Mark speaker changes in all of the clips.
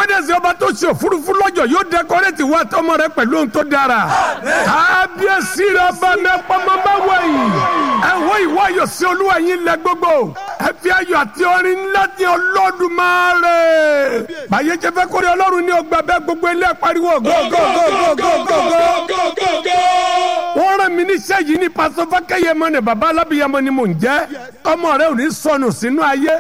Speaker 1: wẹ́dẹ̀sì ọba tó ṣe òfurufú lọ́jọ́ yóò dẹkọrẹ́tì wá tọmọ rẹ pẹ̀lú ohun tó dára kábíyèsí rẹ bá mi pọmọ bá wẹ̀yìn ẹ wọ ìwọ ayọ̀ sí olúwa yín lẹ gbogbo ẹ fi ayọ̀ àti orin ńlá ti Olódùmarè báyé jẹ́ fẹ́ kórè ọlọ́run ní ọgbà bẹ́ẹ̀ gbogbo ilé pariwo gógógógógógógó wọ́n rán mi níṣẹ́ yìí ní pásọ fákẹ́yẹmọ ni bàbá alábìyamọ ni mò ń jẹ́ ọmọ rẹ ò ní sọnù sínú ayé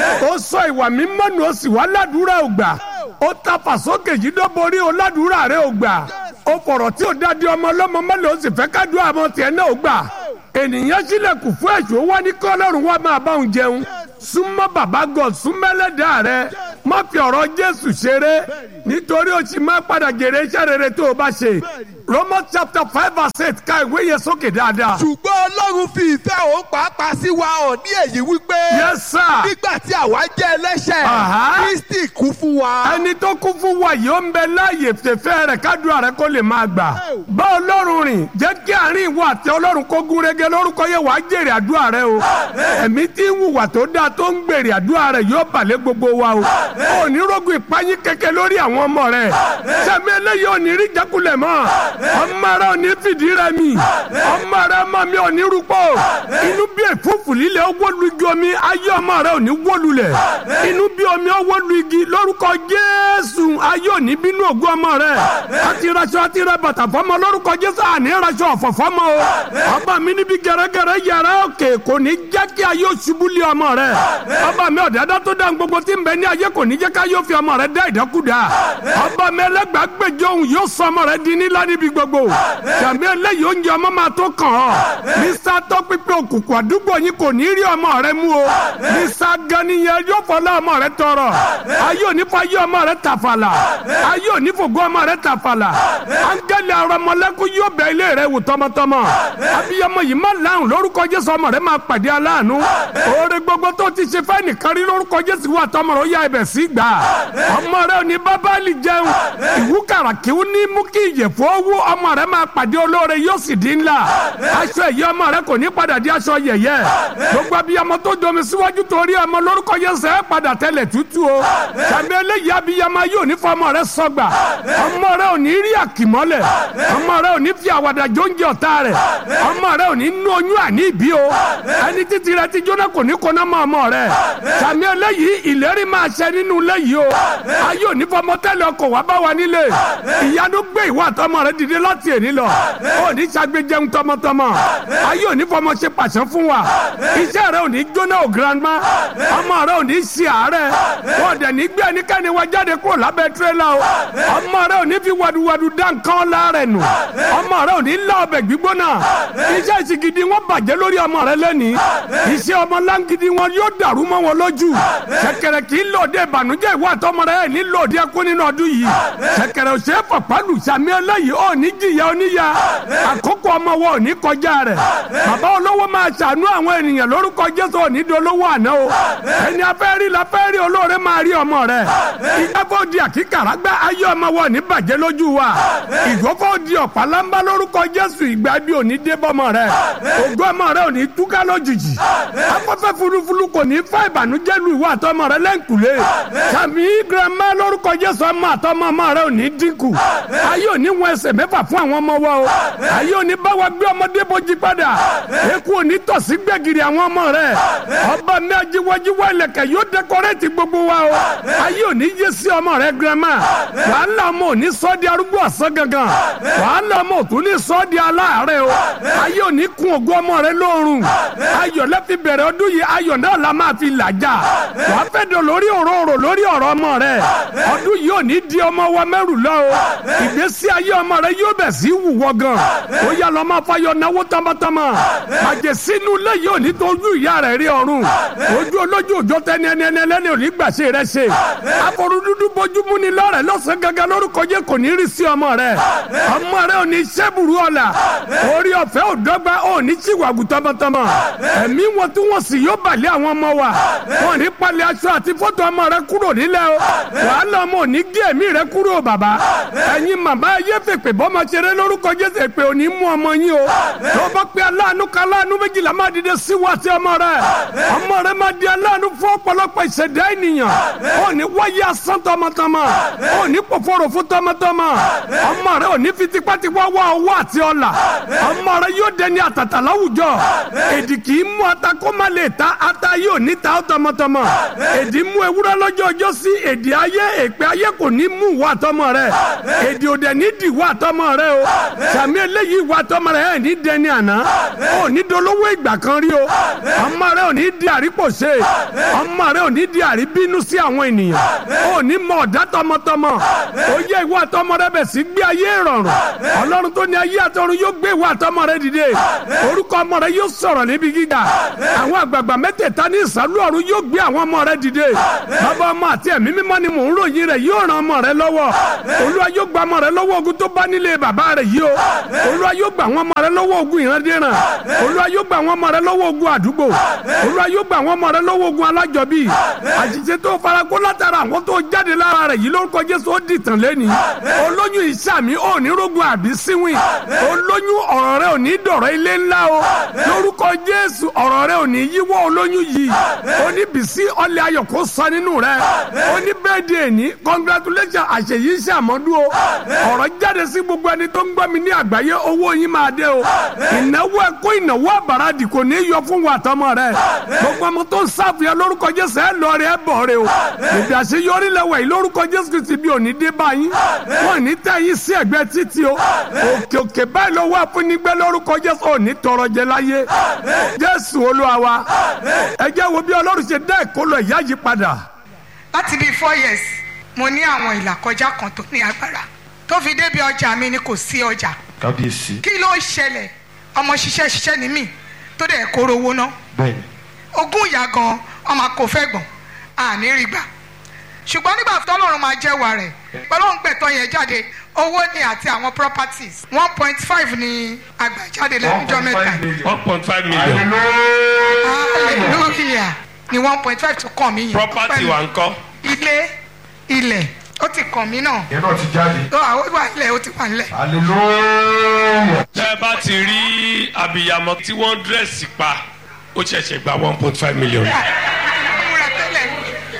Speaker 1: ó sọ ìwà mímọ́ nù ó sì wá ládùúrà ò gbà ó ta fàsókè yìí dó borí ó ládùúrà rẹ ò gbà ó fọ̀rọ̀ tí ò dáadé ọmọ ọlọ́mọ mọ́lẹ̀ ó sì fẹ́ kádùá àmọ́ tiẹ̀ náà ò gbà ènìyàn sílẹ̀kùn fún ẹ̀ṣọ́ wá ní kọ́lọ́run wá máa bá òun jẹun súnmọ́ bàbá God súnmẹ́lẹ́dàá rẹ má fi ọ̀rọ̀ Jésù ṣeré nítorí o sì máa padà jèrè iṣẹ́ rere tó o bá ṣe Romans chapter five verse eight ka ìwé yẹn sókè dáadáa.
Speaker 2: ṣùgbọ́n ọlọ́run fi ìfẹ́ òun pàápàá sí wa hàn ní èyí wípé.
Speaker 1: yes sir.
Speaker 2: nígbà tí àwa jẹ́ ẹlẹ́ṣẹ̀.
Speaker 1: Aha.
Speaker 2: Kristi kú fún wa.
Speaker 1: ẹni tó kún fún wa yìí ó ń bẹ láàyè fẹ́fẹ́ rẹ̀ kádùá rẹ̀ kó lè máa gbà. bá ọlọ́run rìn jẹ́ kí àárín ìwọ àti ọlọ́run kó gún régé lórúkọ yẹ wàá jèrè àdúrà rẹ o. ẹ̀mí tí ń hùwà tó dáa tó ń gbèrè àdúrà rẹ yóò balẹ̀ gbogbo wa o. ò ní rógun ìpáyín kẹ̀kẹ́ lórí àwọn ọmọ rẹ. sẹ́mi eléyìí ò ní rí jákulẹ̀ mọ́. ọmọ rẹ ò ní fìdí rẹ mi. ọmọ rẹ ọmọ mi ò ní rúpọ̀. inú bí èfúfù líle ó wọ́lu igi omi ayé ọmọ rẹ ò ní wọ́lulẹ̀. inú bí omi ó wọ́lu igi lórúkọ Jésù ayé ò ní bínú ògùn ọmọ rẹ. àti raṣọ àti ra bàtà fọmọ lórúkọ Jésù àní raṣọ ọ̀fọ̀ fọmọ o. ọba mi níbi gẹ̀rẹ́gẹ̀rẹ́ yàrá òkè kò ní jẹ́ kí ayé ó ṣubú lé ọmọ rẹ. ọba mi ọ̀dàdà tó dá gbogbo tí ń bẹ ní ayé kò ní jẹ́ ká yóò fi ọmọ rẹ dá ìdákúdà. ọba mi ẹlẹ́gbàá gbèjọ òun yóò sọ ọmọ rẹ di nílá níbi gbogbo. jàmbí eléyìí oúnjẹ ọmọ máa tó kàn ọ́. mísà tó pípé òkùnkùn àdúgbò yín kò ní rí ọmọ rẹ mú o. mísà ganiyẹn yóò fọlá ọmọ rẹ tọrọ. ayé òní fọ ayé ọmọ rẹ tàfàlà. ayé òní fògo ọmọ rẹ tàfàlà. áńgẹ́lì arọmọlẹ́kùn yóò bẹ ilé rẹ wò tọmọtọmọ. abiyamọ yìí má láhùn lórúkọ Jésù ọmọ rẹ máa pàdé aláàánú. oore gbogbo tó ti ṣe fẹ́ nìkan rí lórúkọ Jésù wà tọmọ rẹ ó yá ibẹ̀ sí gbà. ọmọ rẹ ò ní bábálì jẹun. ìwúkàrà kí ó ní mú kí ìyẹ̀fọ́ owó ọmọ rẹ máa pàdé olóore yóò sì di ńlá. aṣọ èyí ọmọ rẹ kò ní padà di aṣọ yẹ̀yẹ́. gbogbo abiyamọ tó domi síwájú torí ọmọ lórúkọ Jésù ẹ padà tẹlẹ̀ tútù o. tàbí eléyìí abiyamọ yóò ní fọmọ rẹ sọgbà. ọmọ rẹ ò ní rí àkìmọ́lẹ̀. ọmọ rẹ ò ní fi àwàdà jóúnjẹ ọ̀tá rẹ̀. ọmọ rẹ ò ní nú oyún àní ìbí o. ẹni títí rẹ ti jóná kò ní kóná mọ́ ọmọ rẹ. tàbí eléyìí ìlérí máa ṣẹ nínú ilé yìí o. ayé ò ní fọmọ tẹ́lẹ̀ ọkọ̀ wá bá wa nílé. ìyanu gbé ìwà àtọmọ rẹ dìde láti èní lọ. ó ní ṣàgbéjẹun tọmọtọmọ. ayé ò ní fọmọ ṣe pàṣẹ fún wa. iṣẹ́ rẹ ò ní jóná o grandma. ọmọ rẹ ò ní ṣe àárẹ̀. wọ́n dẹ̀ ní gbé ẹnikẹ́ni wa jáde kúrò lábẹ́ tirẹ́là o. ọmọ rẹ ò ní fi wàdùwàdù dá nǹkan láàrẹ̀ nù. ọmọ rẹ ò ní lá ọbẹ̀ gbígbóná. iṣẹ́ ìsìgìdì wọn bàjẹ́ lórí ọmọ rẹ lẹ́ni. iṣẹ́ ọmọ láǹgìdì wọn yóò dàrú mọ́ wọn lójú. ṣẹ̀kẹ̀rẹ̀ kì í lòdì ìbànújẹ́ ìwà àtọmọ rẹ ní lòdì ẹkún nínú ọdún yìí. ṣẹ̀kẹ̀rẹ̀ ò ṣe é fọ̀pálù sàmì eléyìí ò ní jìyà oníyà. àkókò ọmọ wọn ò ní kọjá rẹ̀. bàbá olówó máa ṣàánú àwọn ènìyàn lórúkọ Jésù ò ní dolówó àná o. ẹni afẹ́ rí la fẹ́ rí olóore máa rí ọmọ rẹ̀. ìjábọ̀ di àkíkàrà gbá ayé ọmọ wọn ò ní bàjẹ́ lójú wa. ìgbókò di ọ̀pálámbá lórúkọ Jésù ìgbà bí ò ní dé bọ́mọ rẹ̀. ògo ọmọ rẹ̀ ò ní túká lójijì. afẹ́fẹ́ fulufulu kò ní fẹ́ ìbànújẹ́ lu ìwà àtọmọ rẹ̀ lẹ́ǹkùlé. sàmì girama lórúkọ Jésù ọmọ àtọmọ ọmọ rẹ̀ ò ní dínkù. ayé ò ní wọn ẹsẹ̀ mẹ́fà fún àwọn ọmọ wa o. ayé ò ní bá wa gbé ọmọdé bójú padà. eku ò ní tọ̀sí gbẹ̀gìrì àwọn ọmọ rẹ̀. ọba mi ajiwájiwá ilẹ̀kẹ̀ yóò dẹkọrẹ́tì gbogbo wa o. ayé ò ní yé sí ọmọ rẹ̀ girama. wàhálà ọmọ ò ní sọ́ di arúgbó ọ̀sán gangan. wàhálà ọmọ ò tún ní sọ́ di aláàárẹ̀ o. ayé ò ní kun ògo ọmọ rẹ̀ lóorùn. ayọ̀ lẹ́fi bẹ̀rẹ̀ ọdún yìí ayọ̀ náà la máa fi làjà. wàá fẹ́ dọ̀ lórí òróró lórí ọ̀rọ̀ ọmọ rẹ̀. ọdún yìí ò ní di ọmọ wa mẹ́rù lọ o. ìgbésí ayé ọmọ rẹ̀ yóò bẹ̀ sí wùwọ́ gan. ó yà lọ́ máa fayọ̀ náwó tamatama. àjẹ sínú ilé yìí ò ní tó ojú ìyá rẹ̀ rí ọ̀run. ojú olójú òjò tẹni ẹni ẹni ẹlẹ́ni ò ní gbàṣẹ rẹ̀ ṣe. àforú dúdú bójúmú ni lọ́rẹ̀ lọ́sàn gangan lórúkọ jẹ́ kò ní rí sí ọmọ rẹ̀. ọmọ rẹ̀ ò ní sẹ́bùrú ọ̀la. orí ọ̀fẹ́ ò dọ́gba ò ní síwàgù tọmọtọmọ. ẹ̀mí wọn tí wọ́n sì yóò bàlẹ́ àwọn ọmọ wa. wọn ní palẹ̀ aṣọ àti fọ́tò ọmọ rẹ̀ kúrò nílẹ̀ o. wàhálà ọmọ ò ní gé ẹ̀mí rẹ̀ kúrò bàbá. ẹ̀yin màmá ayé fèpè bọ́mọ ṣeré lórúkọ Jésù èpè ò ní mú ọmọ yín o. tó bá pẹ́ aláàánú ká aláàánú méjìlá máa dìde sí wa sí ọmọ rẹ̀. ọmọ rẹ̀ máa di aláàánú fún ọ̀pọ̀lọpọ̀ ìṣẹ̀dá ènìyàn. ò ní wáyé asán tọmọtọmọ. ò ní pòfòrò fún tọmọtọmọ ọmọ rẹ ò ní fi tipátipá wá owó àti ọlà ọmọ rẹ yóò dẹni àtàtà láwùjọ èdì kì í mú ata kó má lè ta ata yóò ní ta ó tọmọtọmọ èdì mú ewúrẹ́ lọ́jọ́ ọjọ́ sí èdè ayé èpè ayé kò ní mú ìwà àtọmọ rẹ èdè òdẹ ní di ìwà àtọmọ rẹ o sàmì eléyìí ìwà àtọmọ rẹ ẹ̀ ní dẹni àná ò ní dolówó ìgbà kan rí o ọmọ rẹ ò ní di àrípòṣe ọmọ rẹ ò ní di àríbínú sí àwọn ènìyàn ò ní mọ ọ̀dá tọmọtọmọ ó yẹ ìwà àtọmọ rẹ bẹ̀ sí gbé ayé ìrọ̀rùn ọlọ́run tó ní ayé àtọ̀run yóò gbé ìwà àtọmọ rẹ dìde orúkọ ọmọ rẹ yóò sọ̀rọ̀ níbi gíga àwọn àgbààgbà mẹ́tẹ̀ẹ̀ta ní ìsàlú ọ̀run yóò gbé àwọn ọmọ rẹ dìde bàbá ọmọ àti ẹ̀mí mímọ́ ni mò ń ròyìn rẹ̀ yóò ran ọmọ rẹ lọ́wọ́ olúwa yóò gba ọmọ rẹ lọ́wọ́ ogun tó bá nílé bàbá rẹ yìí o olúwa yóò gba àwọn ọmọ rẹ lọ́wọ́ ogun ìrandíran olúwa yóò gba àwọn ọmọ rẹ lọ́wọ́ ogun àdúgbò olúwa yóò gba àwọn ọmọ rẹ lọ́wọ́ ogun alájọbí àṣìṣe tó farakó látara àwọn tó jáde lára rẹ yìí lórúkọ jésù ó dìtàn lẹ́ni olóyún ìsàmì ò ní rógun àbí síwìn olóyún ọ̀rọ̀ rẹ ò ní dọ̀rọ̀ ilé ńlá o lórúkọ jésù ọ̀rọ̀ rẹ ò ní yíwọ́ olóyún yìí ó ní bìsí ọlẹ́ ayọ̀ kó sọ nínú rẹ ó ní bẹ́ẹ̀dì ní congratulation àṣeyí ṣàmọ́dún o ọ̀rọ̀ jáde sí gbogbo ẹni tó ń gbọ́ mi ní àgbáyé owó yín máa dé o ìnáwó ẹ̀kọ́ ìnáwó àbàràdì kò ní yọ fún wa tọmọ rẹ gbogbo ọmọ tó ń sáfìyà lórúkọ jésù ẹ lọ rẹ ẹ bọ̀ rẹ o ìdí àṣeyọrí lẹ́wọ̀ yìí lórúkọ jésù kìí ti bí òní dé báyìí wọn ní tẹ́ yín sí ẹ̀gbẹ́ títì o òkè òkè báyìí ló wà fún nígbẹ́ lórúkọ jésù òní tọrọ jẹ láyé jésù olúwa wa ẹ jẹ́ wo bí ọlọ́run ṣe dá ìkólọ ìyá yìí padà
Speaker 3: láti bíi four years mo ní àwọn ìlàkọjá kan tó ní agbára tó fi débi ọjà mi ni kò sí ọjà
Speaker 4: kábíyèsí
Speaker 3: kí ló ń ṣẹlẹ̀ ọmọ ṣiṣẹ́ ṣiṣẹ́ ni mí tó dẹ̀ kóró owó ná
Speaker 4: bẹ́ẹ̀ni
Speaker 3: ogún ìyá gan ọmọ kò fẹ́ gbọ̀n àní rí gbà ṣùgbọ́n nígbà tó lọ́run máa jẹ́wàá rẹ̀ pẹ̀lú òǹgbẹ̀tọ̀ yẹn jáde owó ni àti àwọn properties one point five ni àgbàjáde lẹ́nujọ́ mẹ́ta
Speaker 5: one point five million
Speaker 3: hallelujah ni one point five tó kàn mí yẹn
Speaker 5: property wa ńkọ́
Speaker 3: ilé ilẹ̀ ó ti kàn mí náà
Speaker 4: yẹn náà ti jáde
Speaker 3: ó àwọn wà nílẹ̀ ó ti wà nílẹ̀.
Speaker 4: hallelujah
Speaker 5: tẹ́ ẹ bá ti rí abiyamọ tí wọ́n dírẹ́sì pa ó ṣẹ̀ṣẹ̀ gba one point five million
Speaker 3: múra tẹ́lẹ̀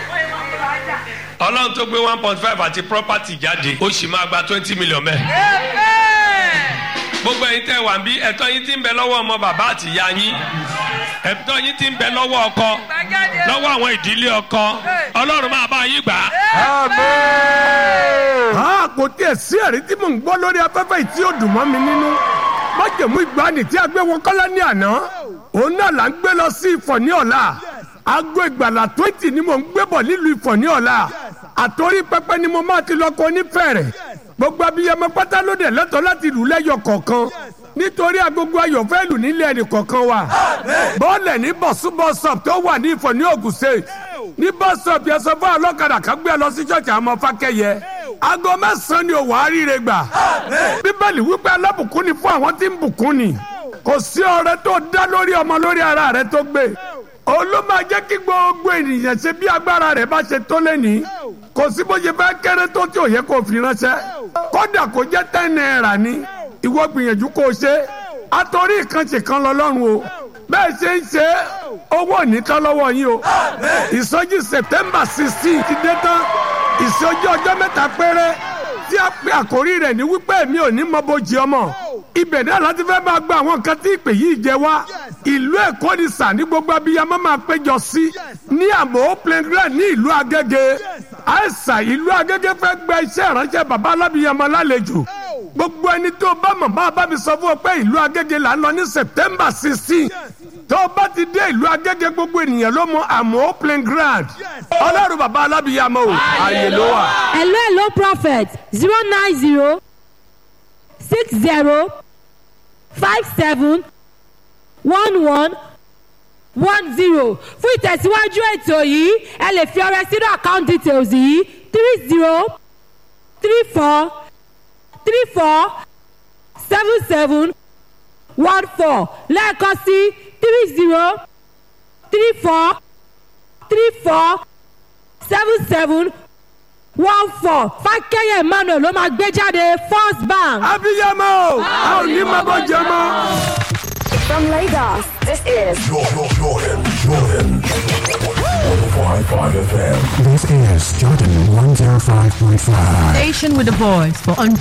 Speaker 5: ọlọ́run tó gbé one point five àti property jáde ó sì máa gba twenty million mẹ́. gbogbo ẹ̀yin tẹ́ wà ń bí ẹ̀tọ́ yín ti ń bẹ lọ́wọ́ ọmọ bàbá àti ìyá yín ẹ̀tọ́ yín ti ń bẹ lọ́wọ́ ọkọ lọ́wọ́ àwọn ìdílé ọkọ ọlọ́run máa bá yín gbà á.
Speaker 1: a kò tiẹ̀ sí ẹ̀rí tí mò ń gbọ́ lórí afẹ́fẹ́ yìí tí ó dùn mọ́ mi nínú májèmú ìgbani tí a gbé wọn kọ́lá ní àná òun náà là ń gbé lọ sí ìfọ̀ ní ọ̀la aago ìgbàlà twenty ni mò ń gbé bọ̀ nílùú ìfọ̀ ní ọ̀la àtòrí pẹpẹ ni mo máa ti lọ kọ onífẹ̀rẹ̀ gbogbo abiyamọ pátá ló dẹ̀ lẹ́tọ̀ọ́ láti lù lẹ́yọ kọ̀ọ̀kan nítorí agogo ayọ̀ fẹ́ lù nílé ẹnì kọ̀ọ̀kan wa bọ́ọ̀lẹ̀ ní bọ̀súbọ̀sọ̀p tó wà ní ìfọ̀ ní Ògùn State ní bọ́sọ̀p yẹn sọ fún ọlọ́kadà kan gbé ẹ lọ sí ṣọ́ọ̀ṣì àwọn ọmọ fákẹ́yẹ aago mẹ́sàn-án ni òwò àríire gbà bíbélì wípé alábùkún ni fún àwọn tí ń bùkún ni kò sí ọrẹ tó dá lórí ọmọ lórí ara rẹ tó gbé olú máa jẹ́ kí gbogbo ènìyàn ṣe bí agbára rẹ̀ bá ṣe tó lẹ́ni kò sí bó ṣe fẹ́ kéré tó tí ò yẹ kó fi ránṣẹ́ kódà kó jẹ́ ten naira ni ìwọ gbìyànjú kó o ṣe àtòrí ìkànṣe kan lọ lọ́rùn o bẹ́ẹ̀ ṣe ń ṣe owó ònítọ́ lọ́wọ́ yín o ìsọjí September sixteen ti dé tán ìsọjí ọjọ́ mẹ́ta péré tí a pe àkórí rẹ̀ ní wípé mi ò ní mọ bójì ọmọ ibẹ̀ náà láti fẹ́ máa gba àwọn nǹkan tí ìpè yìí jẹ wá ìlú èkó ni sà ní gbogbo abiyamọ máa péjọ sí ní àmọ́ playground ní ìlú agége àìsà ìlú agége fẹ́ gba iṣẹ́ ìránṣẹ́ bàbá alábiyamọ lálejò gbogbo ẹni tó bá mọ̀ bá bá mi sọ fún ọ pé ìlú agége là ń lọ ní september sixteen tó o bá ti dé ìlú agége gbogbo ènìyàn ló mọ àmọ́ playground ọlọ́run bàbá alábiyamọ o àyè ló wà.
Speaker 6: hello hello prophet zero nine zero six zero five seven one one one zero fún ìtẹ̀síwájú ètò yìí ẹ lè fi ọrẹ sínú account details yìí three zero three four three four seven seven one four lẹ́ẹ̀kan sí three zero three four three four seven seven one four fákẹ́yẹ̀ emmanuel ló máa gbé jáde first bank.
Speaker 1: abiyamọ o a ò ní mọ bójì ọmọ.
Speaker 7: From Lagos, this is
Speaker 8: Jordan, Jordan, Jordan.
Speaker 7: 105.5 FM. This is Jordan 105.5.
Speaker 8: Station with a voice for